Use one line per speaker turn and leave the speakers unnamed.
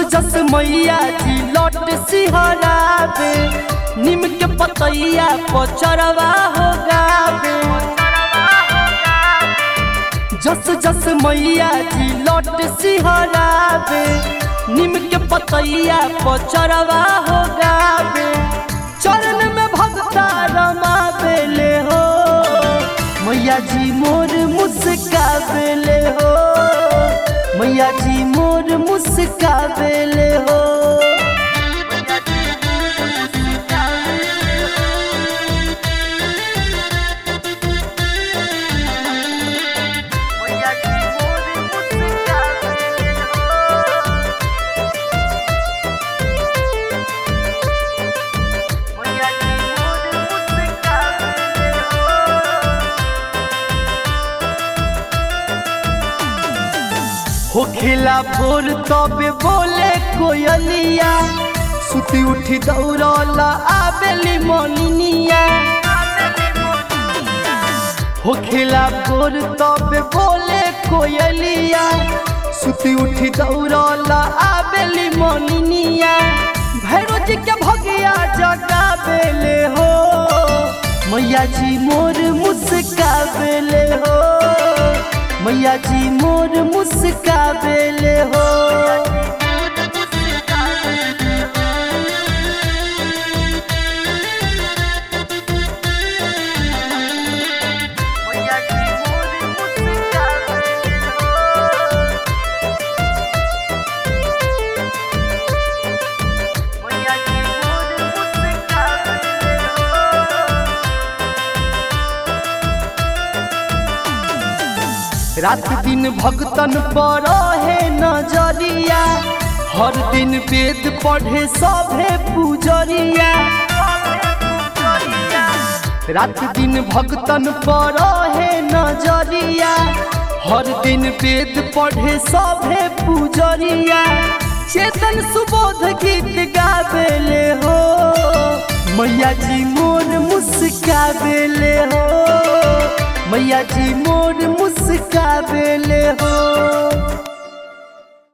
जस मैया जी लौट सिहरावे निम के पतैया पचरवा हो गावे जस जस मैया जी लौट सिहरावे निम के पतैया पचरवा हो गावे चरण में भक्ता रमावेले हो मैया जी मोर मुस्कावेले हो मैया जी मोर मुस्कावेले हो मैया जी मोर मुस्कावेले हो मैया जी मोर मुस्कावेले हो होखिला भोर तबे बोले कोयलिया सुती उठी दौड़ला आबेली मोनिनिया होखिला भोर तबे बोले कोयलिया सुती उठी दौड़ला आबेली मोनिनिया भैरो जी के भगिया जगावेले हो मैया जी मोर मुस्कावेले हो मैया जी मोर मुस्कावेले हो मैया जी मोर मुस्कावेले हो मैया जी मोर मुस्कावेले हो रात दिन भक्तन पर है नजरिया हर दिन वेद पढ़े सभे पूजरिया रात दिन भक्तन पर है नजरिया हर दिन वेद पढ़े सभे पूजरिया चेतन सुबोध गीत गावेले हो मैया जी मोर मुस्कावेले हो मैया जी मोर मुस्कावेले हो